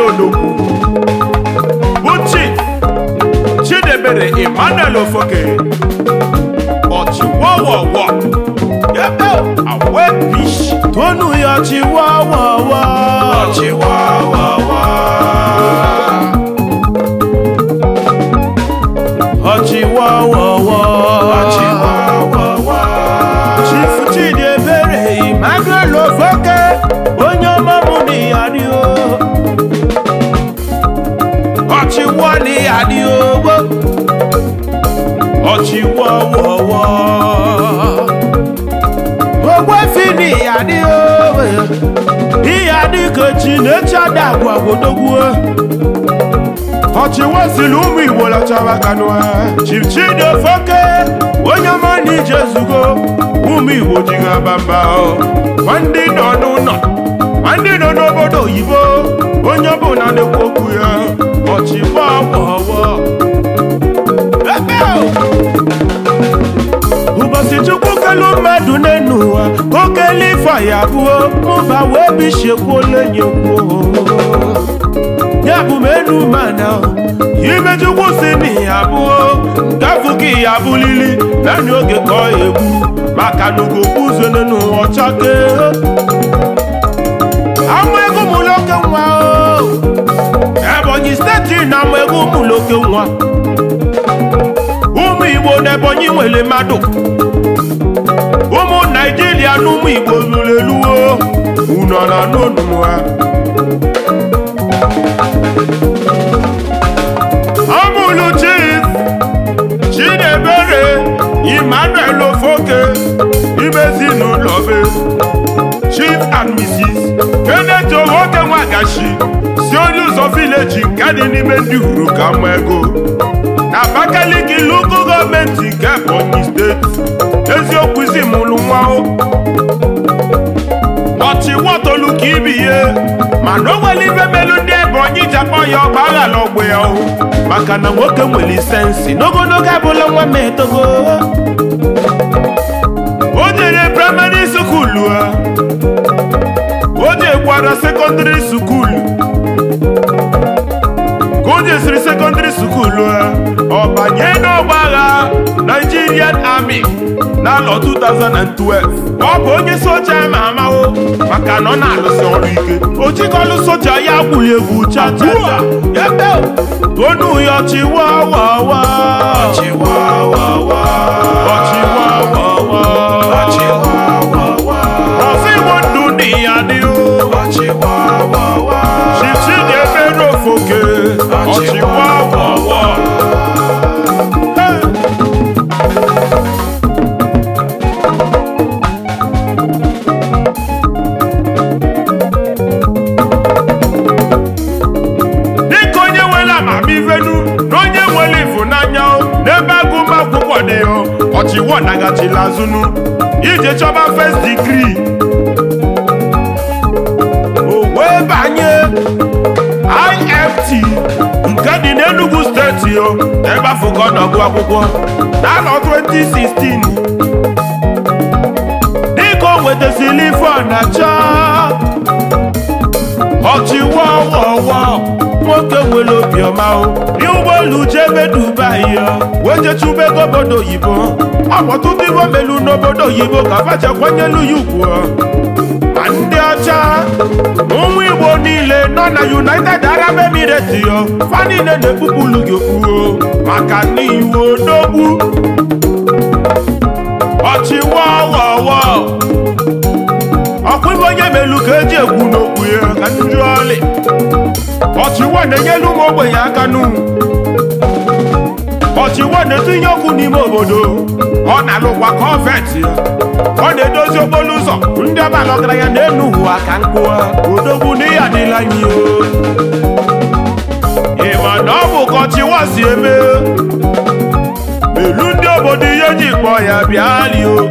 odogwu bụ chief chidebere emmanuel ofoke ọchịwọwọwọ ebe awebish tonu ya chiwawawa ọchịwọwọwọ ọchịwawawa ọchịwọwọwọ chief chidiebere emmanuel ofoke onye ọma mụ na ya dị o ọchịwọ na ya dị ogbo ọchịwawawa ogwefi na ya dị o ihe dị ka chineche adagwa godogwu ọchịwesili ụmụ igbo lọchara kanụ chief chidofoke onye ọma na ije zugo ụmụ igbo jighị abamba ma ndị nọ n'ụlọ ma ndị nọ n'obodo oyibo onye ọbụla na-ekwu okwu ya ọchịwawawa ebe o ụbọchị chukwu kelu mmadụ n'enu ụwa ka o kele ife ya abụọ mụba wee bisiekwuola enyi kwuo ya bụ m enu mana ime chukwu si na ya abụọ nke afọ ka ya abụlili naanị oge ka ọ egbu maka na ugokpuzone n'ụwa ọchake amụ ego mụloke nwa o ebonyi steeti na amụ ego mụloke nwa ụmụ igbo n'ebonyi nwere mmadụ ụmụ naijiria na ụmụ igbo lụrụ eluwo unu ọ na n'onu ha ọmụlụ chief chidebere emmanuel ofoke imezi n'ụlọ be chief and mrs kenneth owoke nwagashi si onye ụzọ vileji nke dị n'ime ndị huru ka mma ego na abakaliki lugo gọọmenti nke ebonyi steeti eziokwu isi mụlụ nwa o ọchịwọtolu ka ibi ihe mana o nwere ife melu ndị ebonyi ji akpọ ya ọgba aghala ọgbụ ya o maka na nwoke nwere sensi n'ogologo abụla nwa m etogo o jere praịmarị sukulu a o jekwara sekọndịrị sukulu ka o jesiri sekọndịrị sukulu a ọ banye n'ọgba agha Nigerian Army n'alọ 2012 ọ bụ onye soja ama amawo maka na ọ na-alụsị ọrụ ike o jikọlụ soja ya gwụrụ egwu cha cha cha ebe tonu ya ọchịwawawa ọchịwọwọwọ ọchịwawawa ọchịwọwọwọ ọfọ igbo ndụ dị ya dị o ọchịwọwọwọ chichi dị ebere ofoke ọchịwawawa Hey! dịka onye nwere amamivenu na onye nwere ịfụnanya o, n'ebe agụmakwụkwọ dị o ọchịwọ nagachila azụnụ ije chọba first degree o wee banye IFT nke dị n'Enugu steeti o ebe afọ ka ọ nọgụ akwụkwọ n'arọ 2016 dịka o nwetasịrị ife ọ na-achọ ọchịwọwọwọ nwoke nwere obiọma o dị ụgbọelu jee ebe Dubai ya wee jee chụba ego obodo oyibo ọkpọtụba ibo melu n'obodo oyibo ka fachekwanyelu ya ugwu ma ndị ọcha na ụmụ igbo niile nọ na United Arab Emirates yo fa niile na-ekpupụlu gị okpuo maka n'iwu odogwu ọchịwọwọwọ ọkwa ibe onye melu ka eji egwu n'okwu ya ka ndị ọlị ọchịwọ na-enyelu ụmụ ogbenye aka nụ ọchịwọ na-etinye ọkụ n'ime obodo ọ na-alụkwa kọvet ya ọ na-edozi okporo ụzọ ndị ọbala ọgaranya na-enu ụwa ka nkụ odogwu n'ihe adịla anyị o ịma na ọ bụ ka ọchịwọ si eme melu ndị obodo ihe ji kpọọ ya bịali o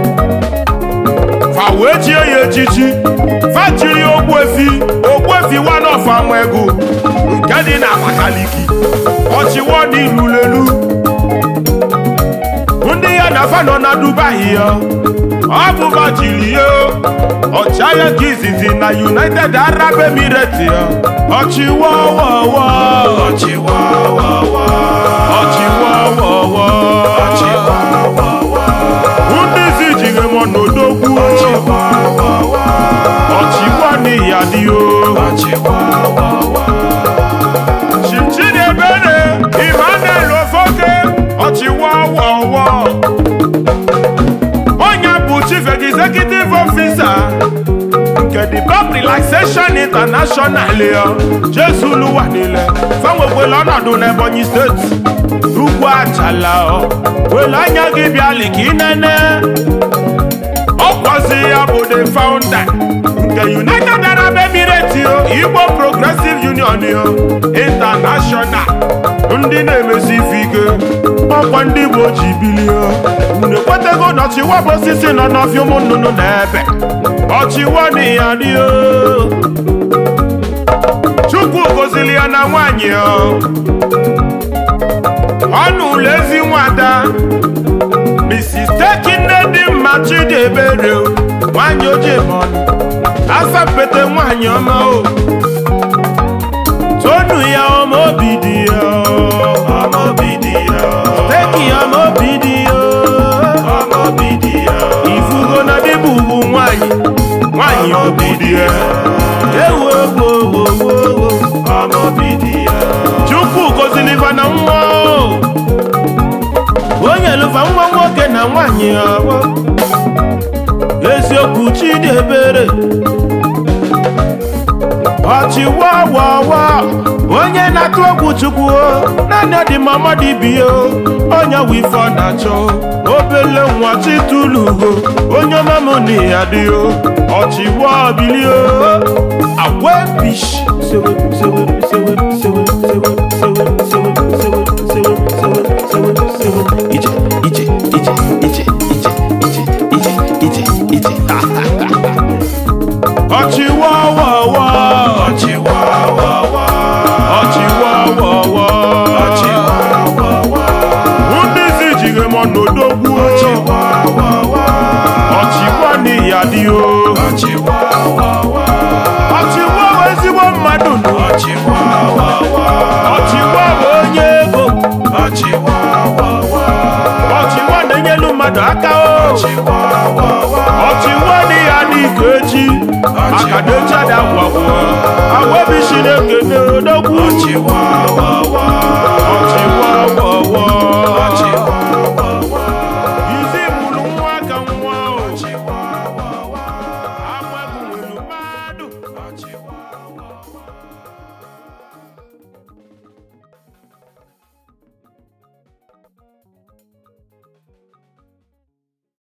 fa wee chie ya echichi fa chiri ogbuefi ogbuefi one of amegu nke dị na Abakaliki ọchịwọ dị ilulelu ndị ya na fa nọ na Dubai ya ọ bụba jiri ya ọchịagha ka izizi na united arab emirates ya ọchịwọwọwọ ọchịwawawa ọchịwọwọwọ ọchịwawawa ndị isi jiri m n'odogwu ọchịwawawa ọchịwa n'iya dị o ọchịwawawa chichidiebere emmanuel ofoke ọchịwọwọwọ onye bụ chief executive officer nke the pop relaxation international ya jesu luwa niile fanwekwela ọnọdụ n'ebonyi steeti ugwu achala ọ wele anya gị bịali ka inene ọkwazi ya bụ the founder nke united arab emirates yo igbo progressive union yo international ndị na-emesi ife ike ọkwa ndị igbo ji bilie unu ekwetego na ọchịwa bụ osisi nọ n'ọfịa ụmụ nnụnụ na ebe ọchịwa na ya dị o chukwu gozili ya na nwanyị o ọnụ ụlọ ezi nwada mrs tekinne dị mma chidiebere o nwanyị ojii mọnụ asapete nwanyị ọma o tonu ya ọma obi dị ya ọmọ obi dị ya teki ọma obi dị ya ọmọ obi dị ya ifugo na dịbụ ugwu nwanyị nwanyị obi dị ya ewu egwu owo owo ọmọ obi dị ya chukwu gozili ife na nwa o onye lụfa nwa nwoke na nwanyị ọgbọ eziokwu chidiebere ọchịwawawa onye na-atụ egwu chukwu o naanị ọdịmama dibia o onye wụ ife ọ na-achọ obele nwa chitulugo onye ọmamụ na ya dị o ọchịwa bilio agwebish sewe sewe sewe sewe sewe sewe sewe sewe sewe sewe sewe sewe ije ije ije ije ije ije ije ije ije ọchịwawawa ọchịwawawa ọchịwawawa ọchịwawawa ndị isi jiri m n'odogwu ọchịwawawa ọchịwa n'iya dị o ọchịwawawa ọchịwa bụ ezigbo mmadụ nụ ọchịwawawa ọchịwa bụ onye ego ọchịwawawa ọchịwa na-enyelu mmadụ aka o ọchịwawawa ọchịwa dị ya n'ike echi akadechi ada gwagwo agwabishi na-ekene odogwu ọchịwawawa ọchịwa wọwọ